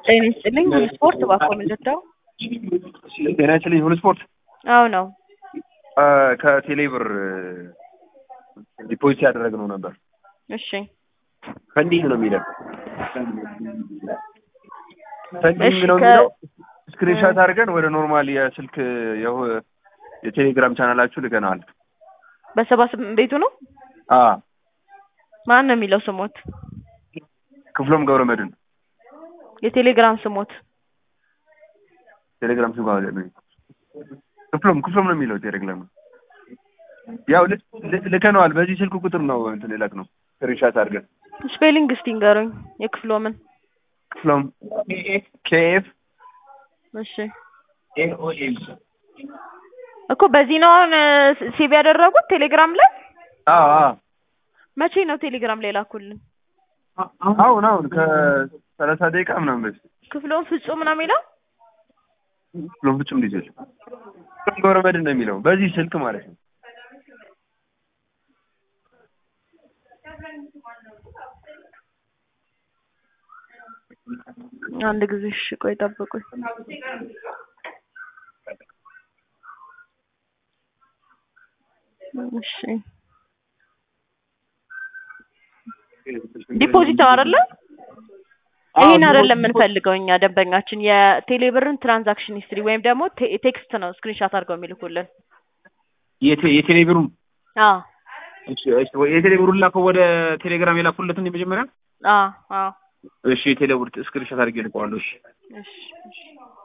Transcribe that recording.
ጤና ይስጥልኝ ሁሉ ስፖርት እባክዎ ምንድነው? ጤና ይስጥልኝ ሁሉ ስፖርት አዎ ነው። ከቴሌ ብር ዲፖዚት ያደረግነው ነበር። እሺ ፈንዲንግ ነው የሚለው ፈንዲንግ እሺ፣ ነው ከ- የሚለው ስክሪንሻት አድርገን ወደ ኖርማል የስልክ የሁ- የቴሌግራም ቻናላችሁ ልከነዋል። በሰባ ስምንት ቤቱ ነው። አ ማን ነው የሚለው ስሞት? ክፍሎም ገብረ መድን የቴሌግራም ስሞት ቴሌግራም ስም ጋር ነው ክፍሎም ክፍሎም ነው የሚለው ቴሌግራም ያው ል- ል- ልከነዋል። በዚህ ስልክ ቁጥር ነው እንትን ይለቅ ነው ስክሪንሻት አድርገን ስፔሊንግ እስቲ ንገሩኝ የክፍሎምን። ክፍሎም ኬኤፍ እሺ እኮ በዚህ ነው አሁን ሴቭ ያደረጉት ቴሌግራም ላይ። አዎ አዎ መቼ ነው ቴሌግራም ላይ ላኩልን? አሁን አሁን ከሰላሳ ደቂቃ ምናምን በፊት ክፍሎን ፍጹም ነው የሚለው ክፍሎም ፍጹም ልጅ ክፍሎም ገብረ መድን ነው የሚለው በዚህ ስልክ ማለት ነው። አንድ ጊዜ እሺ፣ ቆይ ጠብቁኝ። እሺ ዲፖዚት አይደለ? ይሄን አይደለም የምንፈልገው እኛ ደንበኛችን የቴሌብርን ትራንዛክሽን ሂስትሪ ወይም ደግሞ ቴ- ቴክስት ነው ስክሪንሻት አድርገው የሚልኩልን። የቴ- የቴሌ ብሩን አዎ እሺ፣ እሺ፣ የቴሌ ብሩን ላከው ወደ ቴሌግራም የላኩለትን የመጀመሪያ አዎ አዎ እሺ፣ የቴሌ ብር ስክሪንሾት አድርጌ ልቀዋለሁ። እሺ እሺ እሺ